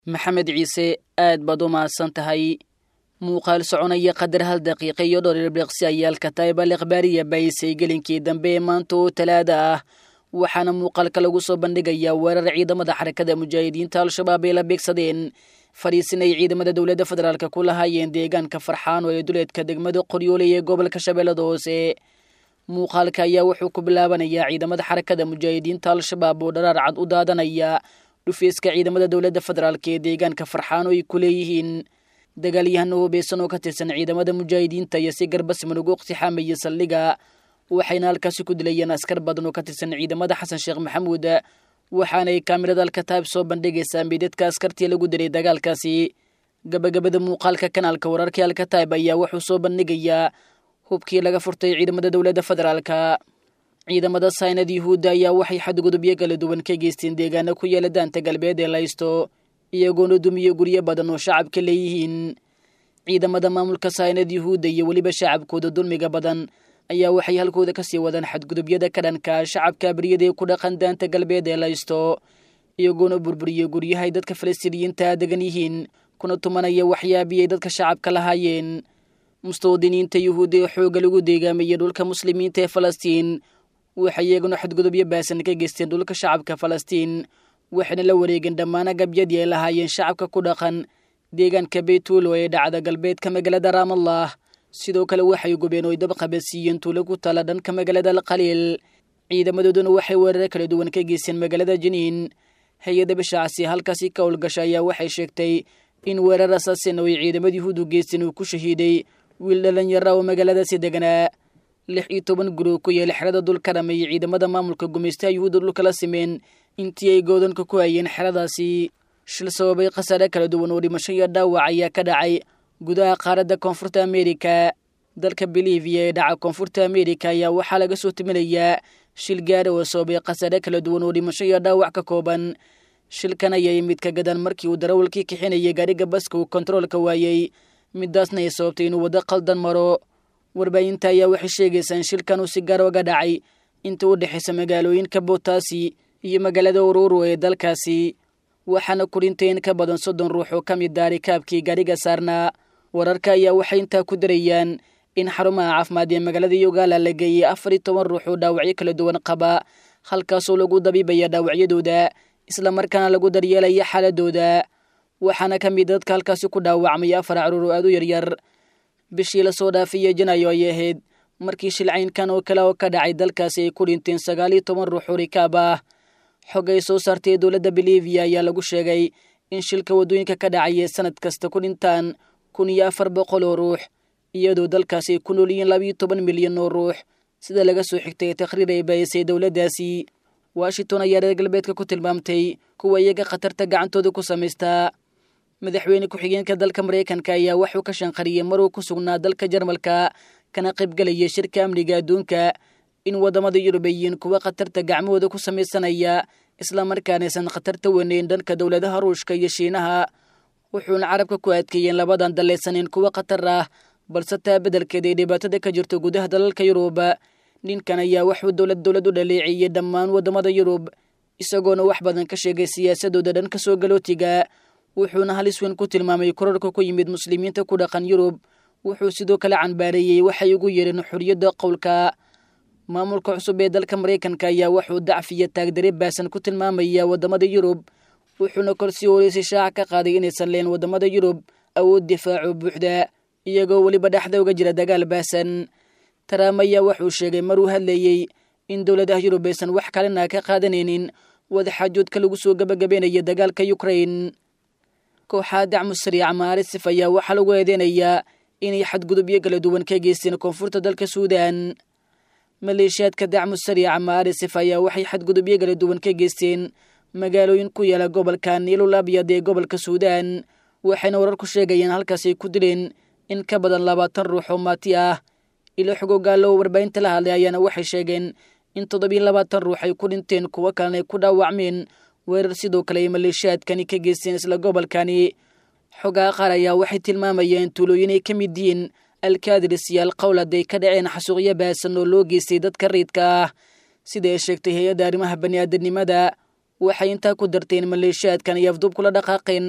maxamed ciise aad baad u mahadsan tahay muuqaal soconaya qadar hal daqiiqa iyo dhowr irbiqsi ayaalka taybal ikhbaariya baysay gelinkii dambe ee maanta oo talaada ah waxaana muuqaalka lagu soo bandhigayaa weerar ciidamada xarakada mujaahidiinta al-shabaab ay la beegsadeen fadhiisin ay ciidamada dowladda federaalk ku lahaayeen deegaanka farxaan oo ee duleedka degmada qoryooley ee gobolka shabeellada hoose muuqaalka ayaa wuxuu ku bilaabanayaa ciidamada xarakada mujaahidiinta al-shabaab oo dharaar cad u daadanaya dhufeyska ciidamada dowladda federaalk ee deegaanka farxaan oo ay ku leeyihiin dagaalyahano hubeysan oo ka tirsan ciidamada mujaahidiinta iyo si garbasiman ugu iqtixaamayay saldhiga waxayna halkaasi ku dilayeen askar badan oo ka tirsan ciidamada xasan sheekh maxamuud waxaanay kaamirada alkataab soo bandhigaysaa meydadka askartii lagu dilay dagaalkaasi gabagabada muuqaalka kanaalka wararkii alkataib ayaa wuxuu soo bandhigayaa hubkii laga furtay ciidamada dowladda federaalka ciidamada saynad yuhuudda ayaa waxay xadgudubyo kala duwan ka geysteen deegaano ku yaala daanta galbeed ee laysto iyagoona dumiyo guryo badan oo shacabka leeyihiin ciidamada maamulka saynad yuhuudda iyo weliba shacabkooda dulmiga badan ayaa waxay halkooda kasii wadaan xadgudubyada ka dhanka shacabka abriyadaee ku dhaqan daanta galbeed ee laysto iyagoona burburiyo guryahay dadka falastiiniyiinta degan yihiin kuna tumanaya waxyaabiyay dadka shacabka lahaayeen mustawdiniinta yuhuudda ee xoogga lagu deegaamayay dhulka muslimiinta ee falastiin waxay iyaguna xadgudubyo baasan ka geysteen dhulka shacabka falastiin waxayna la wareegeen dhammaan agabyadii ay lahaayeen shacabka ku dhaqan deegaanka beytuulo ee dhacda galbeedka magaalada raamallah sidoo kale waxay gubeen oy dab qabadsiiyeen tuulo ku tala dhanka magaalada alqaliil ciidamadooduna waxay weeraro kala duwan ka geysteen magaalada jiniin hay-adda bishaacsi halkaasi ka howlgasha ayaa waxay sheegtay in weerar asaasin oo ay ciidamada yuhuudu geysteen uu ku shahiiday wiil dhalinyara oo magaaladaasi deganaa lix iyo toban guruu ku yeela xerada dulka dhameeyey ciidamada maamulka gumaystaha yuhuudda dhulka la simeen intii ay goodanka ku hayeen xeradaasi shil sababay khasaare kala duwan oo dhimasho iyo dhaawac ayaa ka dhacay gudaha qaaradda koonfurta ameerika dalka boliviya ee dhaca koonfurta ameerika ayaa waxaa laga soo timinayaa shil gaara oo sababay khasaare kala duwan oo dhimasho iyo dhaawac ka kooban shilkan ayaa yimid ka gadan markii uu darawalkii kixinayay gaadhiga baska uu kontaroolka waayey midaasna ay sababtay inuu waddo qaldan maro warbaahinta ayaa waxay sheegaysaa in shilkan uu si gaar oga dhacay inta u dhexaysa magaalooyinka botaasi iyo magaalada ururu ee dalkaasi waxaana kurintay in ka badan soddon ruux oo ka mid daari kaabkii gaadhiga saarnaa wararka ayaa waxay intaa ku darayaan in xarumaha caafimaad ee magaalada yogala la geeyey afar iyo toban ruux oo dhaawacyo kala duwan qaba halkaasoo lagu dabiibaya dhaawacyadooda islamarkaana lagu daryeelaya xaaladooda waxaana ka mid dadka halkaasi ku dhaawacmay afar caruur oo aad u yaryar bishii lasoo dhaafiyey janayo ayay ahayd markii shilcaynkan oo kale oo ka dhacay dalkaasi ay ku dhinteen sagaal iyo toban ruux oo rikaab ah xog ay soo saartay dowladda boliviya ayaa lagu sheegay in shilka waddooyinka ka dhacaya sanad kasta ku dhintaan kun iyo afar boqol oo ruux iyadoo dalkaasi ay ku nool yihiin labiiyo toban milyan oo ruux sida laga soo xigtay takhriir ay baayisay dowladdaasi washington ayaa reer galbeedka ku tilmaamtay kuwa iyaga khatarta gacantooda ku samaystaa madaxweyne ku-xigeenka dalka maraykanka ayaa waxuu ka shanqariyey maruu ku sugnaa dalka jarmalka kana qaybgelaya shirka amniga adduunka in waddamada yurub ay yihiin kuwa khatarta gacmahooda ku samaysanaya islamarkaana aysan khatarta weyneyn dhanka dowladaha ruushka iyo shiinaha wuxuuna carabka ku adkeeyeen labadan dallaysaneen kuwa khatar ah balse taa beddelkeeda ay dhibaatada ka jirto gudaha dalalka yurub ninkan ayaa waxuu dowlad dowlad u dhaleeceeyey dhammaan waddamada yurub isagoona wax badan ka sheegay siyaasadooda dhanka soo galootiga wuxuuna halis weyn ku tilmaamay korarka ku yimid muslimiinta ku dhaqan yurub wuxuu sidoo kale canbaareeyey waxay ugu yeedheen xorriyadda qowlka maamulka cusub ee dalka maraykanka ayaa wuxuu dacfiya taagdare baasan ku tilmaamaya waddamada yurub wuxuuna korsii horeysay shaaca ka qaaday inaysan leen waddamada yurub awood difaaco buuxda iyagoo weliba dhexda uga jira dagaal baasan taraam ayaa wuxuu sheegay maruu hadlayey in dowladaha yurub aysan wax kalena ka qaadanaynin wadaxaajoodka lagu soo gabagabeynaya dagaalka yukrain kooxaha dacmu sariica maarisif ayaa waxaa lagu eedeynayaa inay xadgudubyo kala duwan ka geysteen koonfurta dalka suudan maleeshiyaadka dacmu sariica maarisif ayaa waxay xadgudubyo kala duwan ka geysteen magaalooyin ku yaala gobolka niilul abyad ee gobolka suudan waxayna wararku sheegayeen halkaas ay ku dileen in ka badan labaatan ruux oo maati ah ilo xogogaallo oo warbaahinta la hadlay ayaana waxay sheegeen in toddobiyo labaatan ruux ay ku dhinteen kuwo kalena ay ku dhaawacmeen weerar sidoo kale ay maleeshiyaadkani ka geysteen isla gobolkani xogaha qaar ayaa waxay tilmaamayeen tuulooyin ay ka mid yihiin alkaadiris iyo alqowlad ay ka dhaceen xasuuqyo baasan oo loo geystay dadka riidka ah sida ay sheegtay hay-adda arrimaha bani'aadanimada waxay intaa ku darteen maleeshiyaadkan iyo afduub kula dhaqaaqeen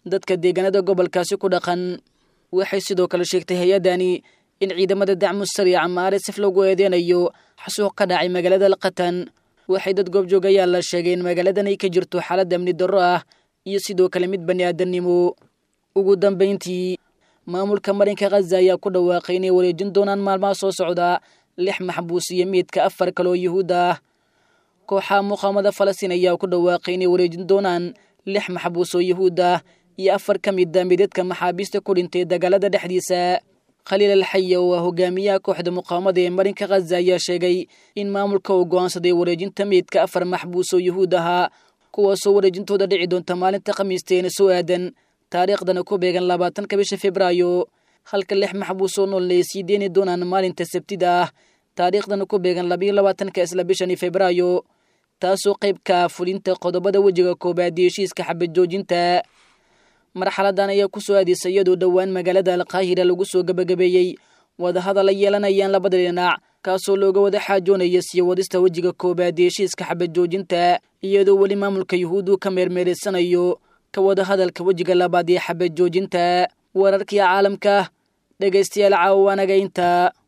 dadka deegaanada gobolkaasi ku dhaqan waxay sidoo kale sheegtay hay-addani in ciidamada dacmu sariica maarisif lagu eedeynayo xasuuq ka dhacay magaalada alqatan waxay dad goobjoogayaal la sheegay in magaaladan ay ka jirto xaalad amni darro ah iyo sidoo kale mid bani aadamnimo ugu dambayntii maamulka marinka khaza ayaa ku dhawaaqay inay wareejin doonaan maalmaha soo socda lix maxbuus iyo miidka afar kale oo yuhuud ah kooxaha muqaamada falastiin ayaa ku dhawaaqay inay wareejin doonaan lix maxbuus oo yuhuud ah iyo afar ka mid a midadka maxaabiista ku dhintay dagaalada dhexdiisa khaliil alxaya oo ah hogaamiyaha kooxda muqaamada ee marinka khaza ayaa sheegay in maamulka uu go'aansaday wareejinta meydka afar maxbuus oo yuhuud ahaa kuwaasoo wareejintooda dhici doonta maalinta khamiisteena soo aadan taariikhdana ku beegan labaatanka bisha februaayo halka lix maxbuus oo noolna ay sii deeni doonaan maalinta sabtida ah taariikhdana ku beegan labayo labaatanka isla bishani februaayo taasoo qayb ka ah fulinta qodobada wejiga koobaad iyo heshiiska xabad joojinta marxaladan ayaa ku soo aadisa iyadoo dhowaan magaalada alqaahira lagu soo gebagabeeyey wadahadal ay yeelanayaan labada dhinac kaasoo looga wada xaajoonaya sii wadista wejiga koobaad ee heshiiska xabad joojinta iyadoo weli maamulka yuhuuddu ka meermeeraysanayo ka wada hadalka wejiga labaad ee xabad joojinta wararkii caalamka dhegaystayaal caawa anaga inta